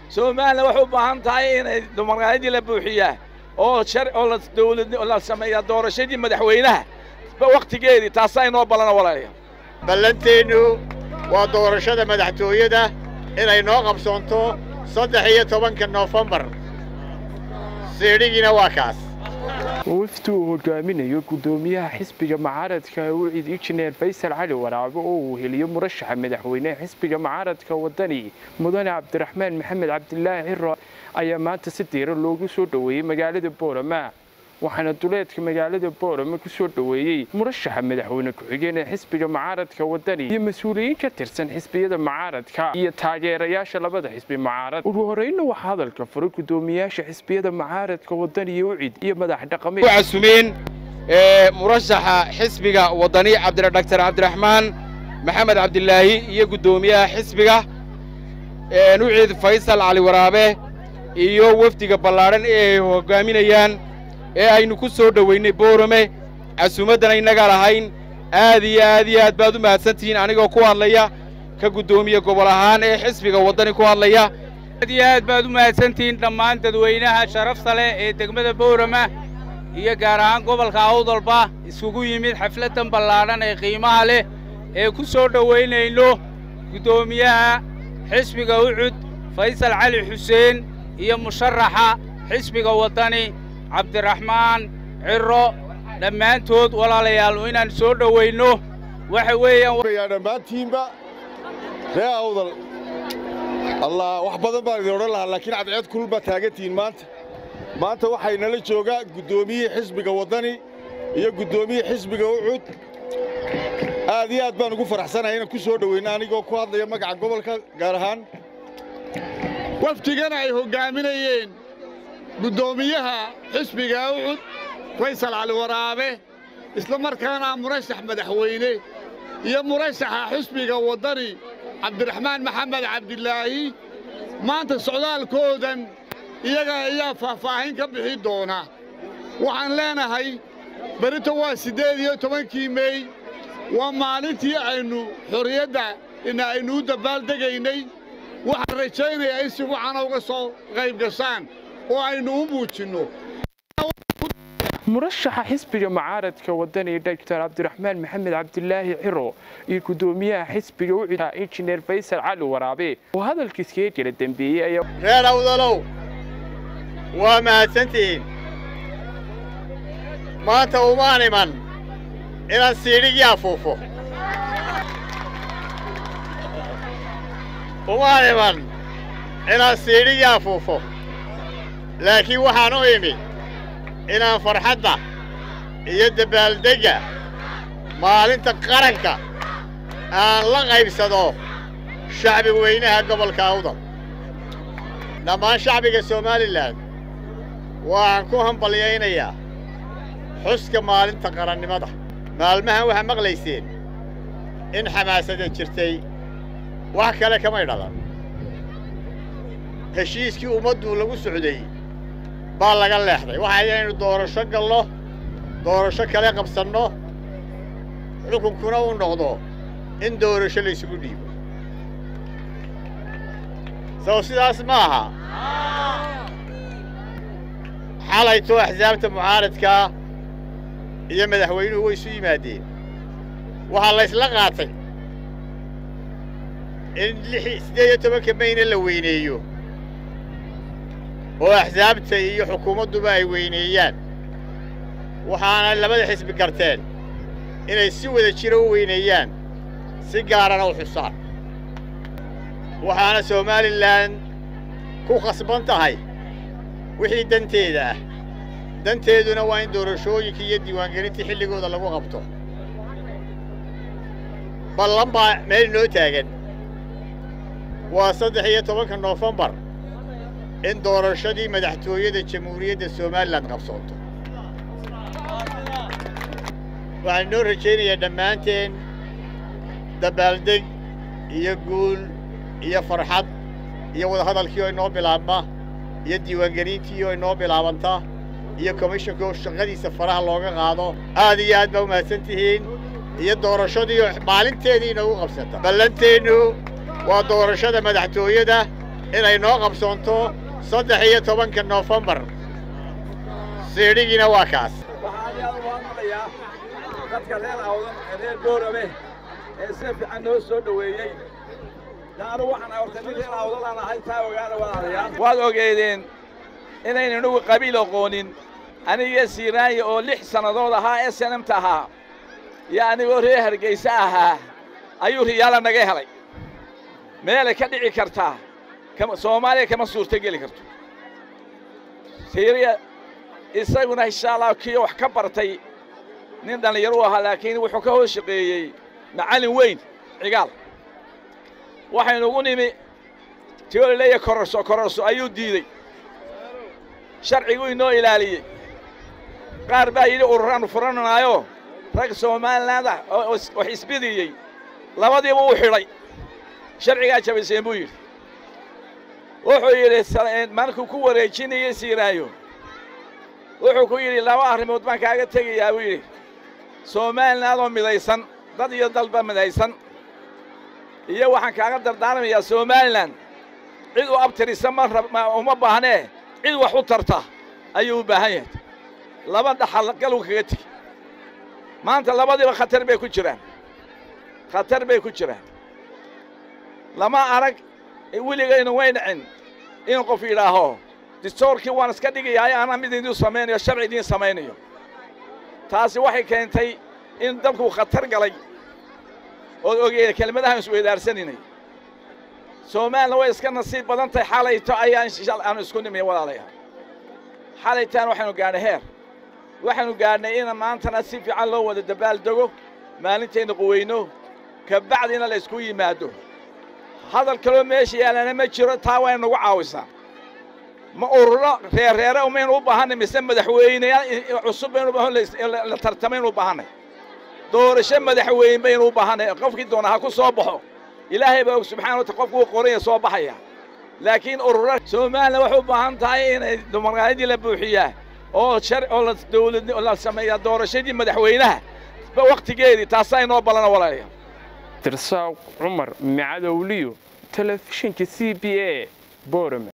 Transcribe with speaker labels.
Speaker 1: somalilan waxay u baahan tahay inay dumarqaadadii la buuxiyaa oo shar oo la dawlad la sameeyaa doorashadii madaxweynaha wakhtigeedii taasaa inoo ballana walaalayaal
Speaker 2: ballanteennu waa doorashada madaxtooyada inay noo qabsoonto saddex iyo tobanka noofembar siidhigiina waa kaas
Speaker 3: wafdi uu hogaaminayo guddoomiyaha xisbiga mucaaradka wicid injineer faysal cali waraabe oo uu heliyo murashaxa madaxweyneha xisbiga mucaaradka wadani mudane cabdiraxmaan maxamed cabdilaahi ciro ayaa maanta si diira loogu soo dhoweeyey magaalada boorama waxaana duleedka magaalada boorama ku soo dhoweeyey murashaxa madaxweyne ku-xigeen ee xisbiga mucaaradka wadani iyo mas-uuliyiin ka tirsan xisbiyada mucaaradka iyo taageerayaasha labada xisbi mucaarad ugu horreynna waxaa hadalka furay guddoomiyaasha xisbiyada mucaaradka wadani iyo wicid iyo madax dhaqameed
Speaker 4: casumeen murashaxa xisbiga wadani cabdidhaktar cabdiraxmaan maxamed cabdilaahi iyo guddoomiyaha xisbiga wicid faysal cali waraabe iyo wefdiga ballaadhan ee ay hoggaaminayaan ee aynu ku soo dhowaynay boorame casuumaddana innagaa lahayn aad iyo aad iyo aad baad u mahadsantihiin anigoo ku hadlaya ka guddoomiye gobol ahaan ee xisbiga waddani ku hadlaya
Speaker 5: aad iyo aad baad u mahadsantihiin dhammaan dadweynaha sharafta leh ee degmada boorama iyo gaar ahaan gobolka awdalba isugu yimid xafladdan ballaadhan ee qiimaha leh ee ku soo dhowaynayno guddoomiyaha xisbiga ucud faysal cali xuseen iyo musharaxa xisbiga waddani cabdiraxmaan ciro dhammaantood walaalayaal inaan soo dhowaynno waxa weeyaan
Speaker 6: dhammaantiinba ree awdal allah wax badan baan idin odhan lahaa laakiin cadceed kulul baa taagantihiin maanta maanta waxay nala joogaa guddoomiyihii xisbiga waddani iyo guddoomiyihii xisbiga ucud aad iyo aad baan ugu faraxsanahay inaan ku soo dhowayno anigoo ku hadlaya magaca gobolka gaar ahaan
Speaker 7: wafdigana ay hoggaaminayeen guddoomiyaha xisbiga ucud faysal cali waraabe isla markaana murashax madaxweyne iyo murashaxa xisbiga waddani cabdiraxmaan maxamed cabdilaahi maanta socdaalkoodan iyaga ayaa faahfaahin ka bixi doona waxaan leenahay berito waa siddeed iyo tobankii mey waa maalintii aynu xorriyadda ina aynu u dabaaldegaynay waxaan rajaynayaa in si wacan uga soo qayb gashaan oo aynu u muujinno
Speaker 3: murashaxa xisbiga mucaaradka wadani doctor cabdiraxmaan maxamed cabdilaahi ciro iyo guddoomiyaha xisbiga ucida injineer faysal cali waraabe oo hadalkiiskaga kala dembeeyey ayaa
Speaker 2: reer awdalow waa mahadsantihiin maanta umaan iman inaan siidhigii afuufo umaan iman inaan siidhigii afuufo laakiin waxaan u imi inaan farxadda iyo dabaaldegga maalinta qaranka aan la qaybsado shacbi weynaha gobolka awdal dhammaan shacbiga somalilan waxaan ku hambalyaynayaa xuska maalinta qarannimada maalmahan waxaa maqlayseen in xamaasada jirtay wax kale kamay dhalan heshiiskii ummaddu lagu socday baa laga leexday waxa inaynu doorasho galno doorasho kale qabsanno xukunkuna uu noqdo in doorasho laysugu dhiibo sow sidaas ma aha xalaytoo axsaabta mucaaradkaa iyo madaxweynuhu way isu yimaadeen waxaa laysla qaatay in siddeed iyo tobanka mayna la weyneeyo oo axsaabta iyo xukuumadduba ay weyneeyaan waxaana labada xisbi garteen inay si wada jiro u weyneeyaan si gaarana u xusaan waxaana somalilan ku khasban tahay wixii danteeda ah danteeduna waa in doorashooyinka iyo diiwaangelintii xilligooda lagu qabto ballan baa meel inoo taagan waa saddex iyo tobanka noofembar in doorashadii madaxtooyada jamhuuriyadda somalilan qabsoonto waxaan inoo rajaynayaa dhammaanteen dabaaldeg iyo guul iyo farxad iyo wadahadalkii oo inoo bilaabma iyo diiwaangelintii oo inoo bilaabanta iyo komishanka oo shaqadiisa faraha looga qaado aad iyo aad baa u mahadsan tihiin iyo doorashadii oo maalinteedii inoogu qabsata ballanteennu waa doorashada madaxtooyada inay noo qabsoonto saddex iyo tobanka noofembar siidhigiina waa kaas
Speaker 1: waxaan yaad uga hadlayaa dadka reer awdan ee reer boorame ee si fiican noo soo dhoweeyey taanu waxaan horta nin reer awdalaan ahay taa ogaana walaalayaal waad ogeedeen inaynan ugu qabiil aqoonin aniga siiraanya oo lix sannadood ahaa ee sanamta ahaa iyo anigoo reer hargayse ahaa ayuu riyaala naga helay meelay ka dhici kartaa soomaaliya kama suurto geli karto siiriya isaguna insha allah kii wax ka bartay nin dhallinyaro u ahaa laakiin wuxuu ka hoos shaqeeyey macallin weyn cigaal waxaynu ugu nimi tiolaleeya kororso kororso ayuu diidey sharciguu inoo ilaaliyey qaar baa yidhi ururaannu furananaayo rag somaliland ah oo wax isbidiyey labadiiba uu xidhay sharcigaa jabayseen buu yidhi wuxuu yidhi markuu ku wareejinayey siiraayo wuxuu ku yidhi laba arrimood baan kaaga tegayaa buu yidhi somaliland oo midaysan dad iyo dalba midaysan iyo waxaan kaaga dardaarmayaa somalilan cid u abtirisa ma uma baahnee cid wax u tarta ayuu u baahan yahay laba dhaxal galuu kaga tegi maanta labadiiba khatar bay ku jiraan khatar bay ku jiraan lama arag weligaynu way dhicin in qof yidhaaho distoorkii waan iska dhigayaayo anaa mid idiin samaynayo sharci idiin samaynayo taasi waxay keentay in dalku khatar galay ood ogeeda kelmadahaan isweydaarsaninay soomaalina way iska nasiib badan tahay xalayto ayaan aanu isku nimay walaalayaal xalaytaan waxaynu gaadhnay heer waxaynu gaadhnay in maantana si fiican loo wada dabaaldego maalintaynu quweyno ka bacdina la ysku yimaado hadal kaloo meesha yaalana ma jiro taa waa inagu caawisaa ma ururo reerreere umaynu u baahanay mise madaxweyneyaal cusub baynu la tartamaynu u baahannay doorasho madaxweyne baynu u baahannay qofkii doona ha ku soo baxo ilaahay baa og subxana wata qofku uu qoranya soo baxaya laakiin urura somalilan waxay u baahan tahay inay dumarqaadadii la buuxiyaa oo shar oo la dawlad la sameeyaa doorashadii madaxweynaha wakhtigeedii taasaa inoo ballana walaalayaal
Speaker 3: dirsaaq cumar micadowliyo telefishinka c b a boorame